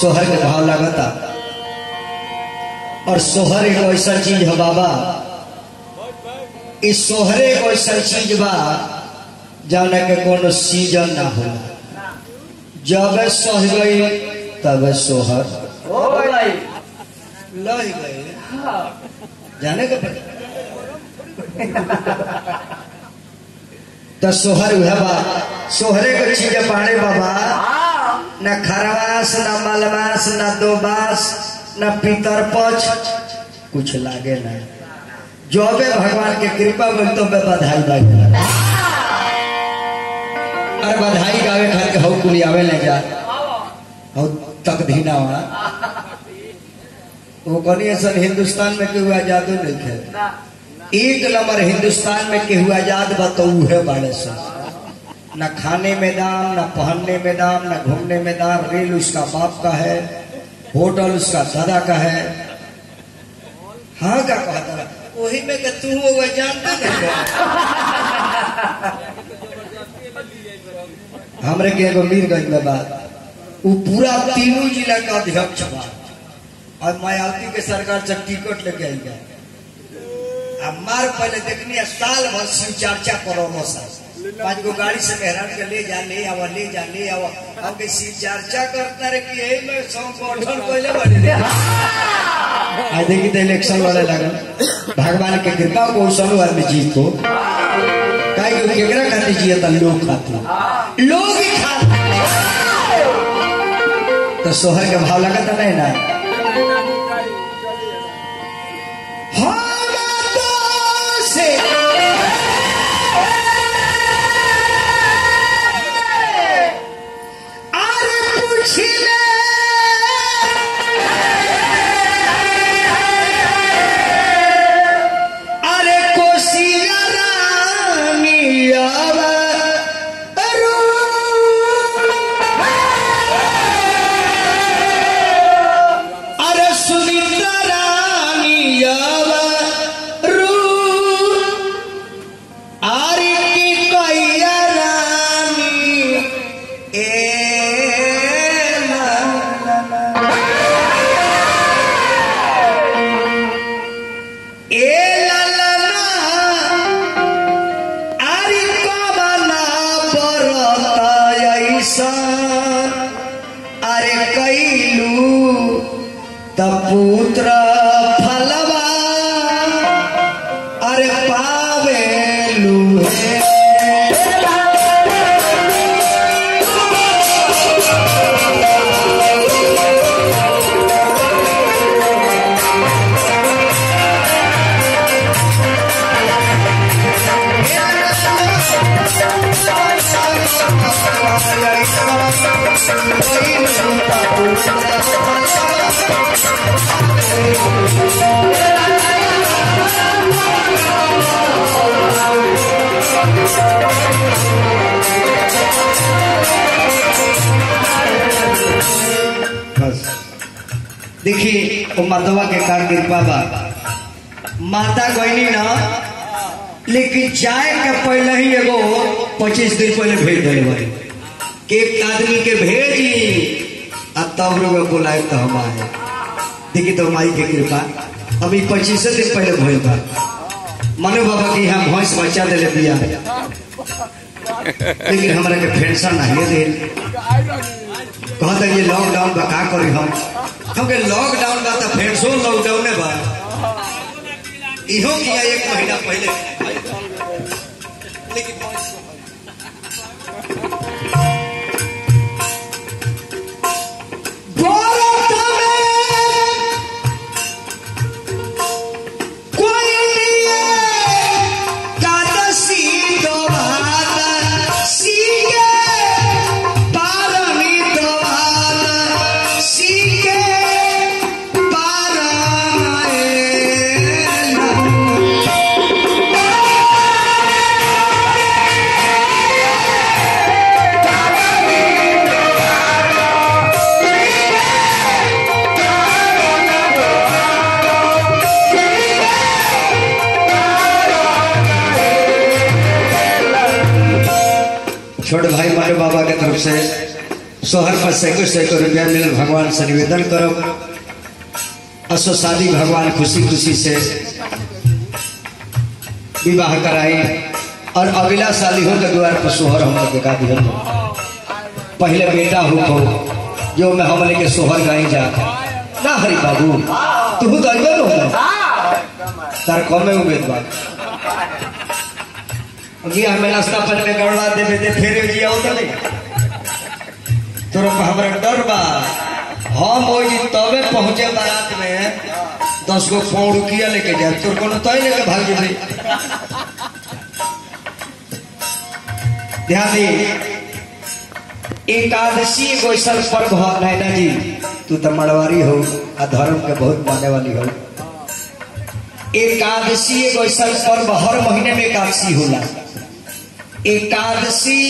सोहर के भाव लागता और सोहर एक ऐसा चीज है बाबा इस सोहरे एक ऐसा चीज बा जाने के कोनो सीजन ना होला जब सह गई तब सोहर हो गई लह गई जाने के पता तो सोहर उहे बा सोहरे के चीज पाड़े बाबा हाँ न खरवास न मलवास न दोबास न पितर पच कुछ लागे ना जबे भगवान के कृपा मिल तो बे बधाई बाई अरे बधाई गावे खातिर हौ कुली आवे ले जा हौ तक धीना वहाँ वो कनी ऐसा हिंदुस्तान में केहू आजादो नहीं खे ना एक नंबर हिंदुस्तान में केहू आजाद बा तो उहे बाड़े सन न खाने में दाम न पहनने में दाम न घूमने में दाम रेल उसका बाप का है होटल उसका दादा का है हाँ का कहता रहा वही में के तू वो जानता नहीं हमरे के एगो मीरगंज में बात वो पूरा तीनों जिला का अध्यक्ष बा और मायावती के सरकार से टिकट लेके आई गए अब मार पहले देखनी है साल भर शिव चर्चा करो सा पांच गो गाड़ी से मेहरान के ले जा ले आवा ले जा ले आवा हम के शिव चर्चा करता रहे कि यही में संगठन पहले बने रे आज देखी तो इलेक्शन वाले लगन भगवान के कृपा को सनु आदमी जीत को काहे कि केकरा खातिर जिए त लोग खातिर लोग ही खातिर तो सोहर के भाव लगता नहीं ना हालातों से अरे पूछ ले अरे कोसिया रानी आवा अरू अरे सुमित्रा रानी आवा रू आरी की कैया रानी ए ला ला ला। ए ला ला ला, आरी कमला बरता ऐसन, अरे कैलू त पुत्र फलवा अरे पावेलू हे बस देखिए वो माधवा के कार कृपा बा माता गईनी ना लेकिन जाए के पहले ही एगो पच्चीस दिन पहले भेज दिले बारी कि एक आदमी के भेजी आ तब लोग बुलाए तो हम आए देखिए तो माई के कृपा अभी पच्चीस दिन पहले भइल बा मनु बाबा के यहाँ भैंस बच्चा दिले बिया लेकिन हमरा के पेंशन नहीं दे कहता ये लॉकडाउन बा का करी हम हमके लॉकडाउन बा तो फेंसो लॉकडाउन बा इहो किया एक महीना पहले लेकिन भारत में कोई नहीं कादसी दोबारा सीगे पारमी दोबारा सीगे पारमे छोटे भाई मारे बाबा के तरफ से शोहर पर सैकड़ों सैकड़ों रुपया मिल भगवान से निवेदन करो असो शादी भगवान खुशी खुशी से विवाह कराई और अगला शादी हो के द्वार पर सोहर हम लोग का दिहल पहले बेटा हो को जो मैं हम लेके सोहर गाई जा ना हरि बाबू तू तो अइबे हो तार कमे उम्मीद बा अभी हमें नाश्ता पर में गड़वा देवे दे फेरे जिया हो तो नहीं तोरा पर हमरा डर बा हम ओई तबे पहुंचे बारात में दस गो पौड़ुकिया लेके जाए तोर कोनो तय लेके भाग जेबे ध्यान दी एकादशी एगो ऐसा पर्व हो नैना जी तू तो मड़वारी हो आ धर्म के बहुत माने वाली हो एकादशी एगो ऐसा पर्व हर महीने में एकादशी होला एकादशी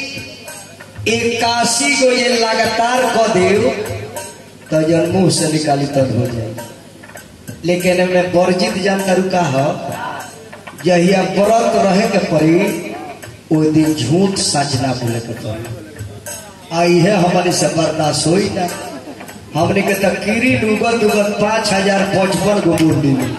इक्यासी को ये लगातार क देव तो जन मुंह से निकाली तब हो जाए लेकिन मैं वर्जित जानता रुका हो जहिया व्रत रहे के पड़ी वो दिन झूठ सच ना बोले के पड़ी आई है हमारे से बर्दाश्त होई ना हमने के तो कीरी उगत उगत पाँच हजार पचपन गो मुंडी में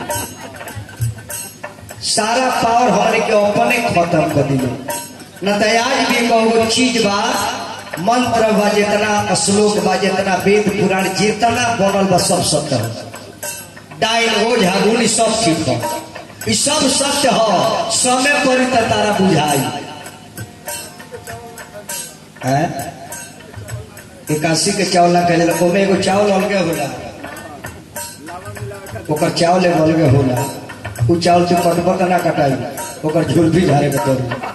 सारा पावर हमारे के अपने खत्म कर दिले न तो आज भी कहो चीज बा मंत्र बा जितना श्लोक बा जितना वेद पुराण जितना बनल बा सब सत्य हो डाइन ओझा गुण सब ठीक हो ई सब सत्य हो समय पर ही त तारा बुझाई हैं एकासी के चावल ना कहले ओमे एगो चावल अलगे होला ओकर चावल एगो अलगे होला उ चावल से कटबा का ना कटाई ओकर झोल भी झारे के पड़ी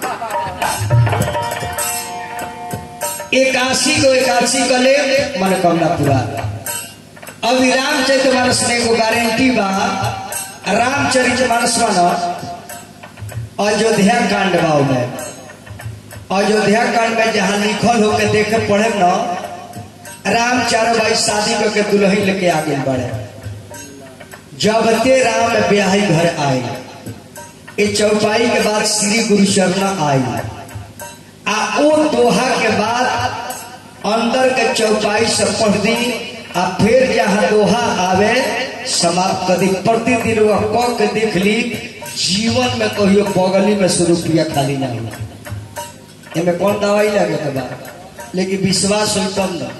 एकासी को एकासी का ले मनोकामना पूरा अभी रामचरित मानस में एगो गारंटी बा रामचरित मानस मानो अयोध्या कांड बा में अयोध्या कांड में जहाँ लिखल हो के देखे पढ़े न राम चारो भाई शादी करके दुल्हन लेके आ गए बड़े जब ते राम ब्याही घर आए ये चौपाई के बाद श्री गुरु शरणा आई आ ओ दोहा के बाद अंदर के चौपाई से पढ़ दी आ फिर जहाँ दोहा आवे समाप्त कर दी प्रतिदिन वो क के देख ली जीवन में कहियो बगली में सौ रुपया खाली ना हो एमे कौन दवाई लगे के बाद लेकिन विश्वास हो तब ना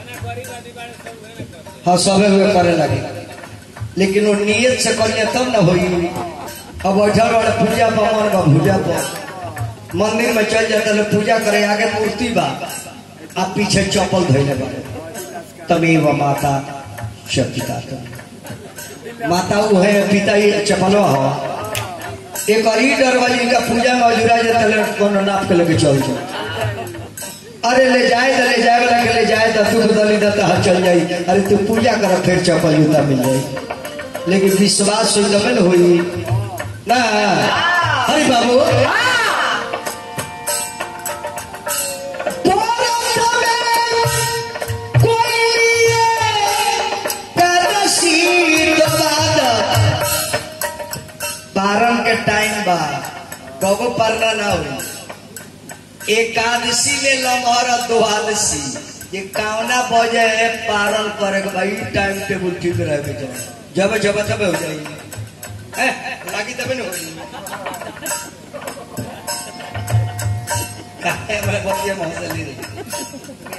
हाँ सबे हुए करे लगे लेकिन वो नियत से करिए तब ना होई अब बैठल वाले पूजा पर मन बा पूजा पर मंदिर में चल जाता लोग पूजा करे आगे मूर्ति बा आ पीछे चप्पल धैले बा तमेव माता च पिता तुम माता वो है पिता ही चप्पलो हो एक और ही डर वाली इनका पूजा में अजुरा जाता है कोनो नाप के लगे चल जाए अरे ले जाए तो ले जाए वाला के ले जाए तो तू दली देता हर चल जाई अरे तू पूजा कर फिर चप्पल जूता मिल जाए लेकिन विश्वास हो जब न होई ना हरि बाबू पारण के टाइम बा कबो पारना ना हो एकादशी में लमहर द्वादशी ये कावना बजे है पारण करे के भाई टाइम टेबल ठीक रहे के चाहिए जब जब तब हो जाएगी हैं लागी तब न होगी काहे मैं बतिया महसली रही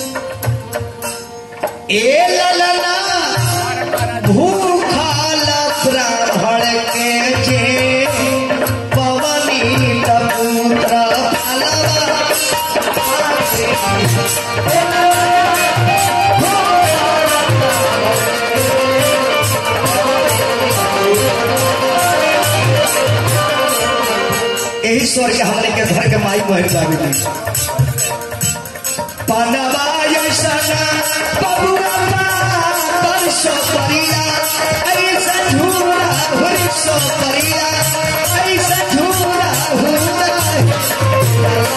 ए ललना भूखा यही स्वर के हमने के घर के माई बहन बाबी पानवा ऐसा बबुआ पर सपरिया ऐसा झूला हुई सपरिया ऐसा झूला हुआ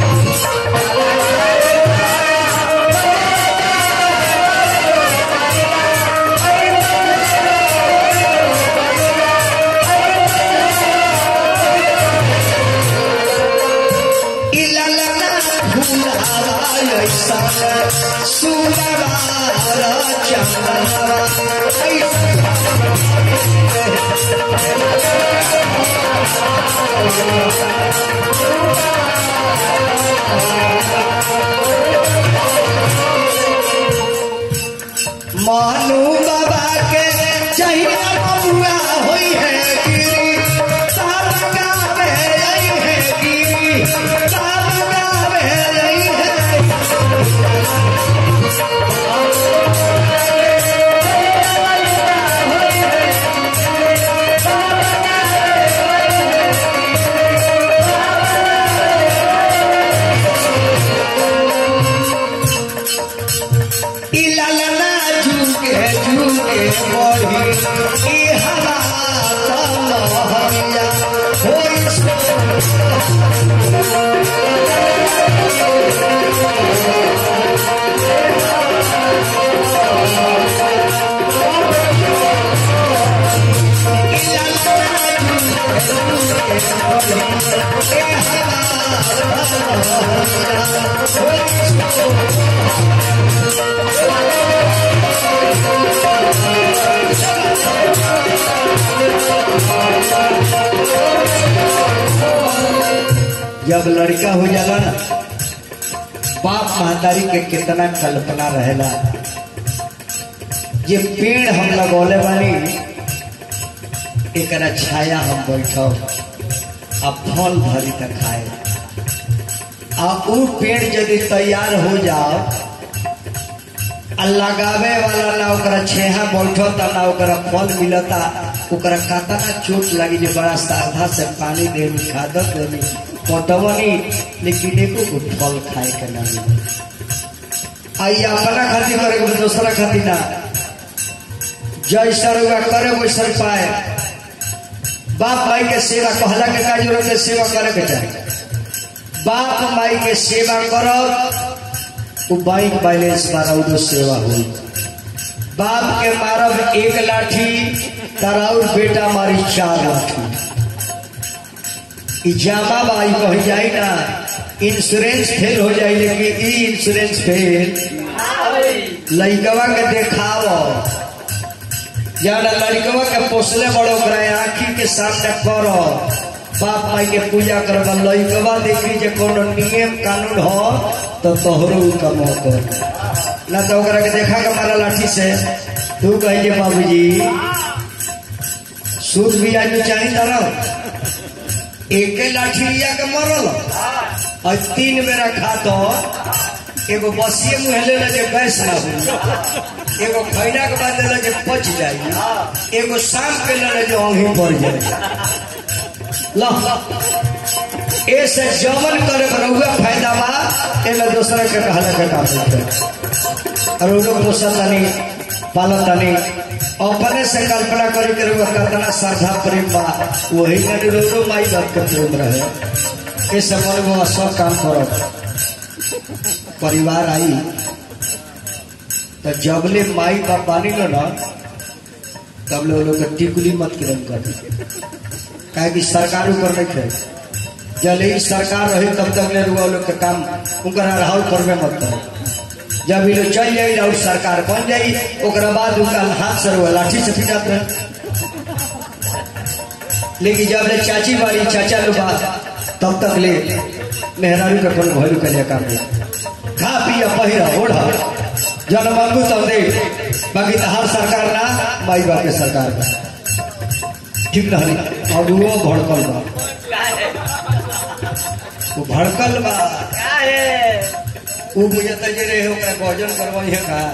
इललना भूलावा ऐसा सुनवा चंदनवा ऐसा मानू बाबा के चाहिए बबुआ होई है गिरी साबका में रही है गिरी साबका में रही है इललना झुके झुके बढ़ी ई हवा तमहरिया होई जब लड़का हो जाला ना बाप महतारी के कितना कल्पना रहेला ये पेड़ हम लगौले बानी एकरा छाया हम बैठो आ फल भरी तक खाए आ ऊ पेड़ यदि तैयार हो जाओ आ लगावे वाला ना ओकरा छेहा बैठता ना ओकरा फल मिलता ओकरा कातना चोट लगी जे बड़ा श्रद्धा से पानी देनी खादत देनी पटवनी लेकिन एको को फल खाए के ना मिले आई अपना खातिर करे के दूसरा खातिर ना जैसा रुआ करे वैसा पाए बाप माई के सेवा कहला के का जरूरत है सेवा करे के चाहे बाप माई के सेवा करो वो बैंक बैलेंस मारा उधर सेवा हुई बाप के मारब एक लाठी तराउर बेटा मारी चार लाठी ई जामा बाई कह जाई ना इंश्योरेंस फेल हो जाई लेकिन ई इंश्योरेंस फेल लइकवा के देखाओ जब लड़कवा के पोसले बड़ो ओकरा आँखी के सामने करो बाप माई के पूजा करबा लइकवा देखी जे कोनो नियम कानून हो तो तोहरो उ कम कर ना तो ओकरा के देखा के मारा लाठी से तू कहिए बाबूजी सूद भी आज चाही तरह एके लाठी लिया के मरल और तीन बेरा खा तो एगो बसिए मुँह ले जे गैस ना हो एगो खैना के बाद ले जे पच जाई एगो शाम के ले जे औंधी पड़ जाए ला ऐसे जमन करे रहुआ फायदा बा एमे दूसरा के कहला के काम होते और उनको पोषण तनी पालन तनी अपने से कल्पना करे के रहुआ कितना श्रद्धा प्रेम बा वही में रोरो माई बाप के प्रेम रहे इस समय वो सब काम करो परिवार आई तो जबले माई बाप बानी लो ना तब लोग लोग के टिकुली मत किरम कर काहे कि सरकार ऊपर नहीं थे जब ही सरकार रही तब तक ले रुआ लोग के काम उनका राहुल करबे मत करो जब ये लोग चल जाई और सरकार बन जाई ओकरा बाद उनका हाथ से रुआ लाठी से पिटात रहे लेकिन जब ले चाची वाली चाचा लोग बा तब तक ले मेहरारू के कोनो भैलू के लिए काम नहीं खा पिया पहिरा ओढ़ा जन मांगू तब दे बाकी तो हर सरकार ना माई बाप के सरकार का ठीक रही अब वो भड़कल बा वो भड़कल बा वो मुझे तजे रहे ओकरा भोजन करवाई है का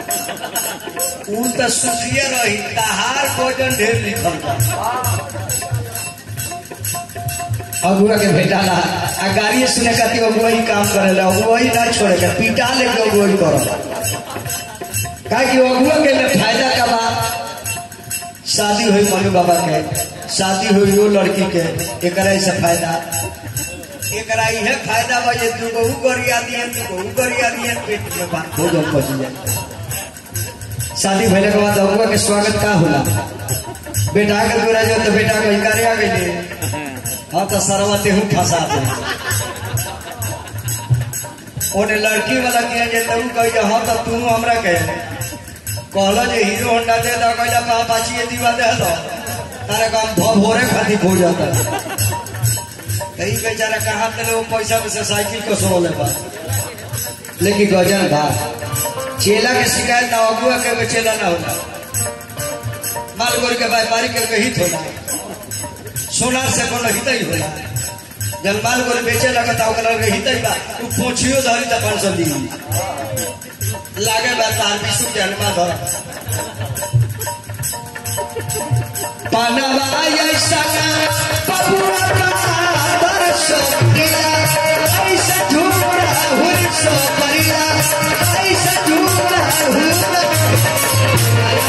उ तो सुखिए रही तहार भोजन ढेर लिखल बा अगुआ के भेटाला आ गाड़ी सुने खातिर अगुआ ही काम करेला अगुआ ही ना छोड़े के पिटा लेके अगुआ ही करल काहे कि अगुआ के लिए फायदा का बा शादी हुई मनु बाबा के शादी हुई वो लड़की के एकरा से फायदा एकरा इहे फायदा बा जे तू बहु गरिया दिए तू बहु गरिया दिए पेट में बात हो जम बच जाए शादी भइले के बाद अगुआ के स्वागत का होला बेटा के दूरा जो तो बेटा के करे आ गइले हाँ तो सरवा तेहू फंसा दे ओने लड़की वाला किया जे तू कह हाँ तो तू हमरा कहे कहलो जे हीरो होंडा दे दो कहला का पाची ये दीवा दे दो तारे काम भो भोरे खाती हो जाता कहीं बेचारा कहाँ तेरे वो पैसा में से साइकिल को सो ले बा लेकिन गजन बा चेला के शिकायत ना अगुआ के चेला ना होला माल गोर के व्यापारी के हित होला सोनार से कोनो हित ही होला जब माल गोर बेचे लगता ओकरा के हित ही बा उ पोछियो धरी त पाँच सौ दी लागे बा तार बिसु के हनुमा धर पानवा ऐसा पपुआ का दर्शो गिला ऐसा ढूंढा हुर सो परिला ऐसा ढूंढा हुर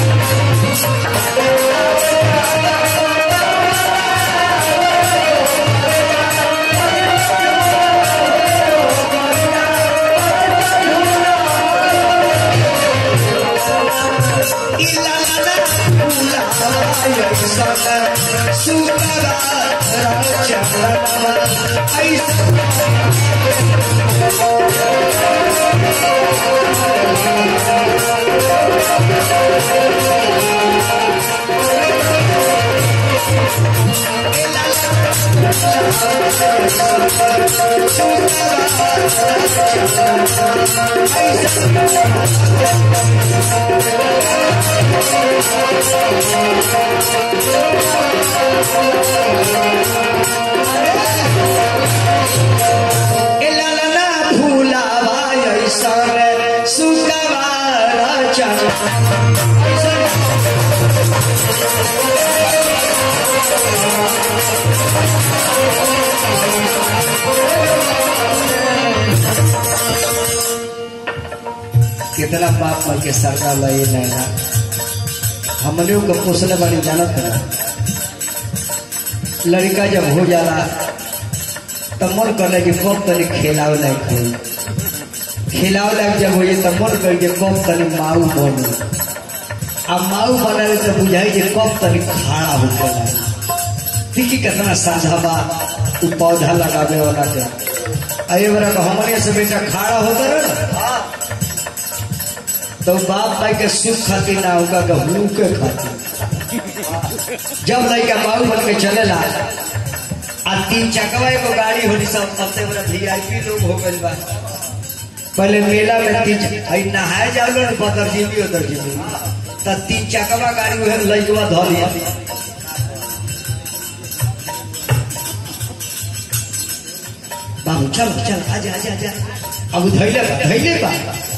एलालना फूलावा ऐसन सुगवा चढ़ कितना बाप मर के सरकार लगे नैना हमने को पोसले बड़ी जानत ना लड़का जब हो जाला तो मन करे कि कब तनी खेलावे लायक हो खेलावे लायक जब हो तो मन करे कि कब तनी माऊ बनी आ माऊ बनावे तो बुझाई जे कब तनी खाड़ा हो गया देखी कितना साझा बा उ पौधा लगावे वाला के अये बरा हमने से बेटा खाड़ा होता रहे ना तो बाप भाई के सुख खातिर ना होगा के भूख के खातिर जब लड़का बाबू बन के चलेला आ तीन चकवा एगो गाड़ी होली सब सबसे बड़ा वीआईपी लोग हो गइल बा पहले मेला में तीन हई नहाए जाओ ना बदर जीबी उधर जीबी त तीन चकवा गाड़ी उहे लइकवा धर लिया बाबू चल चल आजा आजा आजा अब धैले बा धैले बा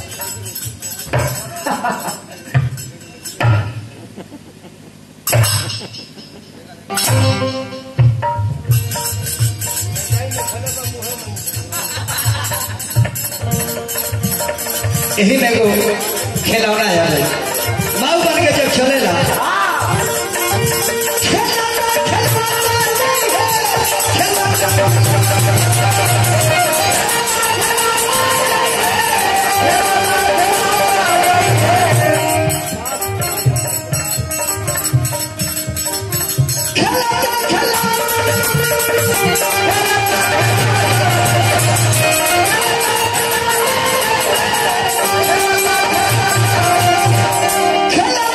यही में एगो खिलौना है माऊ बन के जब चलेला खिलौना, खिलौना नहीं है, खिलौना। खिलौना, खिलौना। खिलौना,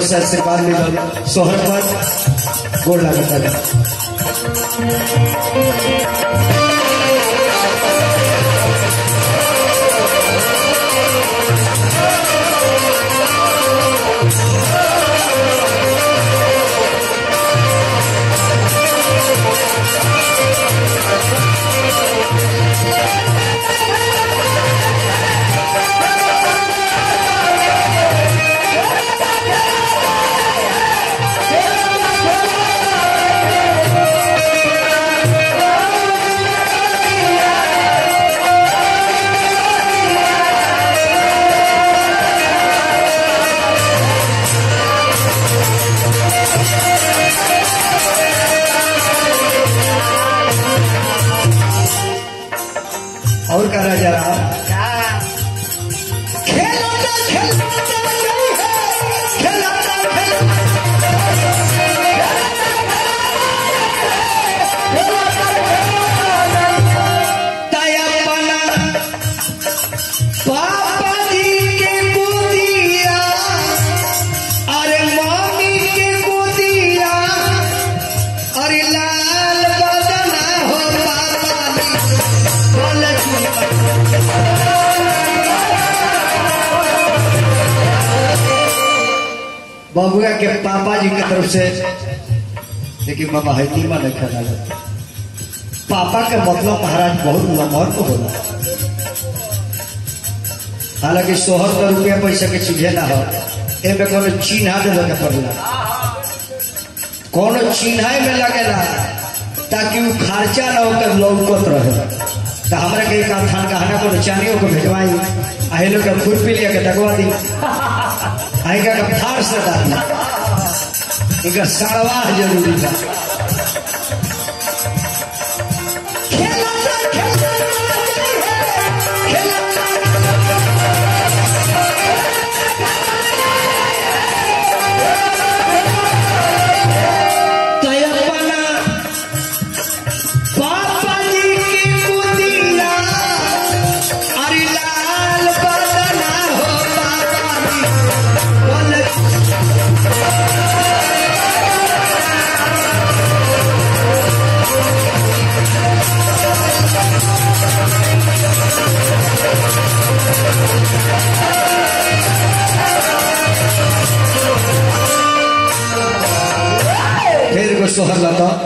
से आशीर्वाद मिलल सोहर पर गोड़ लागता है और का राजा राम खेलता खेलता नहीं है खेलता खेलता तयपना पापा जी के गोदिया अरे मम्मी के गोदिया अरे लाल बदना हो पापा जी बोले चुप बबुआ के पापा जी की तरफ से देखिए बाबा है नीमा नहीं खाना पापा के मतलब महाराज बहुत लमहर को होला हालांकि सोहर का रुपया पैसा के चीजे ना हो एमे कोनो चिन्हा देवे के पड़ेला कोनो चिन्हाई में लगेला ताकि वो खर्चा ना होकर लौकत रहे तो हमरा के एक आध थान गहना को चानियों को भेजवाई आहे लोग के खुरपी लिया के दगवा दी आई का के फाड़ से डाली इनका सड़वाह जरूरी था खेलता खेलता खेलता तयपना पापा जी की कुदिया अरे लाल बदना हो पापा जी बोले फिर को सोहर लता